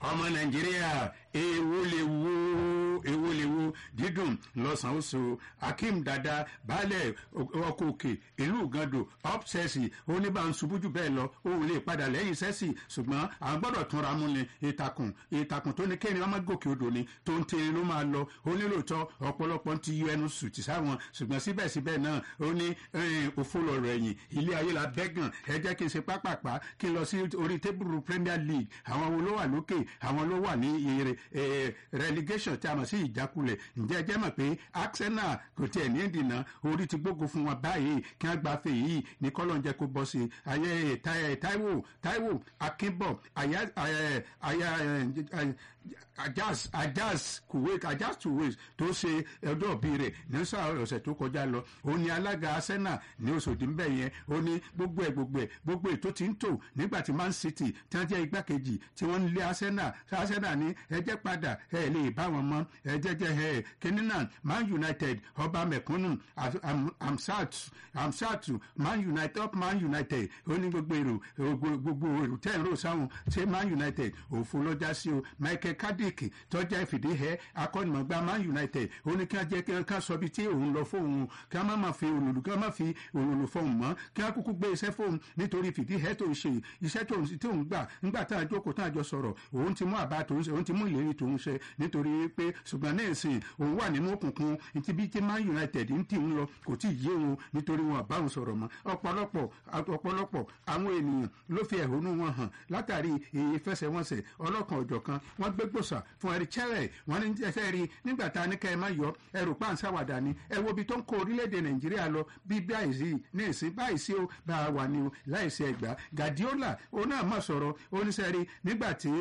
ọmọ nàìjíríà èwo lè wo èwo lè wo dídùn lọ́sàn-án oṣù akeem dada baálẹ̀ ọkọ̀ òkè ìlú gando ọ́pṣẹ́sì oníbànṣubú jù bẹ́ẹ̀ lọ òun lè padà lẹ́yìn sẹ́sì ṣùgbọ́n àwọn gbọ́dọ̀ túnra mú ni ìtàkùn ìtàkùn tó ní kéèyàn ọmọ gòkè odò ni tó ń tẹ̀lé ló máa lọ onílòótọ́ ọ̀pọ̀lọpọ̀ ti yọ ẹnu sùtì sáwọn ṣùgbọ́n síbẹ̀síbẹ̀ náà ó ní òfò lọ̀rọ̀ ẹ̀yìn ilé ayé la bẹ́gàn ẹ jẹ́ kí n ṣe pápápá kí n lọ sí orí tébùrù premier league àwọn wo ló wà lókè àwọn ló wà ní ire relegation tí a mọ̀ sí ìjákulẹ̀ ǹjẹ́ ẹ jẹ́ mọ̀ pé arsenal kò tiẹ̀ ní ìdìnnà orí ti gbógun fún wọn báyìí kí wọ́n gba fèyí yìí ní kọ́lọ́ ń jẹ́ kó bọ́ sí i ayé taiwo taiwo akínbọ̀ àyà àyà ajaz ajaz kuwait ajaz kuwait tó ṣe ọjọ́ òbí rẹ̀ ní sáà ọ̀sẹ̀ tó kọjá lọ ó ní alága arsenal ní oṣòdì ń bẹ̀ yẹn ó ní gbogbo ẹ̀ gbogbo ẹ̀ gbogbo ẹ̀ tó ti ń tò nígbà tí man city tí wọ́n jẹ́ igbákejì tí wọ́n ń lé arsenal arsenal ní ẹjẹ́ padà ẹ lè bá wọn mọ́ ẹjẹ́ jẹ́ ẹ kíní náà man united ọba mẹ̀kúnnù amsat amsat man united up man united ó ní gbogbo èrò gbogbo èrò tẹ́ ń rò sáwọn ṣé man united òfo lọ́jà sí o michael cardick tọ́jà ìfìdíhẹ́ akọ́nìmọ̀gbá man united ó ní kí wọ́n jẹ́ kí wọ́n sọ bí tí òun lọ fóun kí wọ́n má má fi òlòlù kí wọ́n má fi òlòlù fóun mọ́ kí wọ́n kúkú gbé iṣẹ́ fóun nítorí fìdíhẹ́ tó ń ṣe iṣẹ́ tó ń gbà ńgbà tá a jókòó tá a jọ sọ̀rọ̀ òun ti mú àbá tó ń ṣe òun ti mú ìlérí tó ń ṣe nítorí pé ṣùgbọ́n ní ìsìn òun wà nínú òkùnkùn ti bí tí man united ń tì ń lọ kò tí ì yé òun nítorí wọn àbáwọn sọ̀rọ̀ mọ́ ọ̀pọ̀lọpọ̀ ọ̀pọ̀lọpọ̀ àwọn ènìyàn ló fi ẹ̀hónú wọn hàn látàrí ìfẹsẹ̀wọnsẹ̀ ọlọ́kan ọ̀jọ̀kan wọ́n gbé gbòòsà fún ẹ̀rí chẹ́rẹ̀ wọ́n ní ẹsẹ̀ rí nígbà tá a ní ká ẹ má yọ ẹrù páǹsáwàdà ni ẹ wo ibi tó ń kó orílẹ̀-èdè nàìjíríà lọ bí báyìí ní ìsín báyìí sí ó bá a wà ní o láìsí ẹgbà Guardiola òun náà má sọ̀rọ̀ oníṣẹ́rí nígbà tí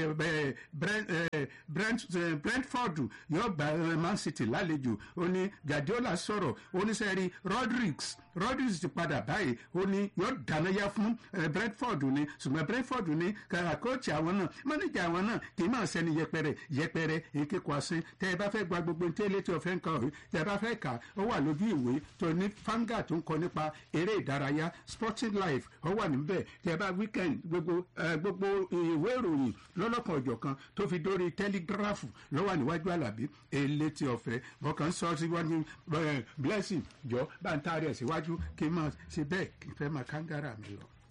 Brentford yóò gba Man City lálejò ó ní Guardiola sọ̀rọ̀ oníṣẹ́rí Rodriguez Rodriguez ti padà báyìí ó ní yóò dánáyà fún Brentford ni ṣùgbọ́n Brentford ní kóòtù àwọn náà mọ́nìjà àwọn náà kì í máa sẹ́ni yẹpẹrẹ yẹpẹrẹ èké kwasín tẹ́ ẹ bá fẹ́ gba gbogbo ní tẹ́lẹ̀ tí o fẹ́ ń kọ́ tẹ́ ẹ bá fẹ́ kà ó wà lójú ìwé tó ní fanga tó ń kọ nípa eré ìdárayá sporting life ó wà níbẹ̀ tẹ́ ẹ bá weekend gbogbo gbogbo ìwé ìròyìn lọ́lọ́kan ọ̀jọ̀kan tó fi dórí telegraph ló wà níwájú àlàbí elétí ọ̀fẹ́ bọ́kàn sọ síwájú blessing jọ bá ń taari ẹ̀ síwájú kí n máa ṣe bẹ́ẹ̀ kí n fẹ́ máa kángára mi lọ.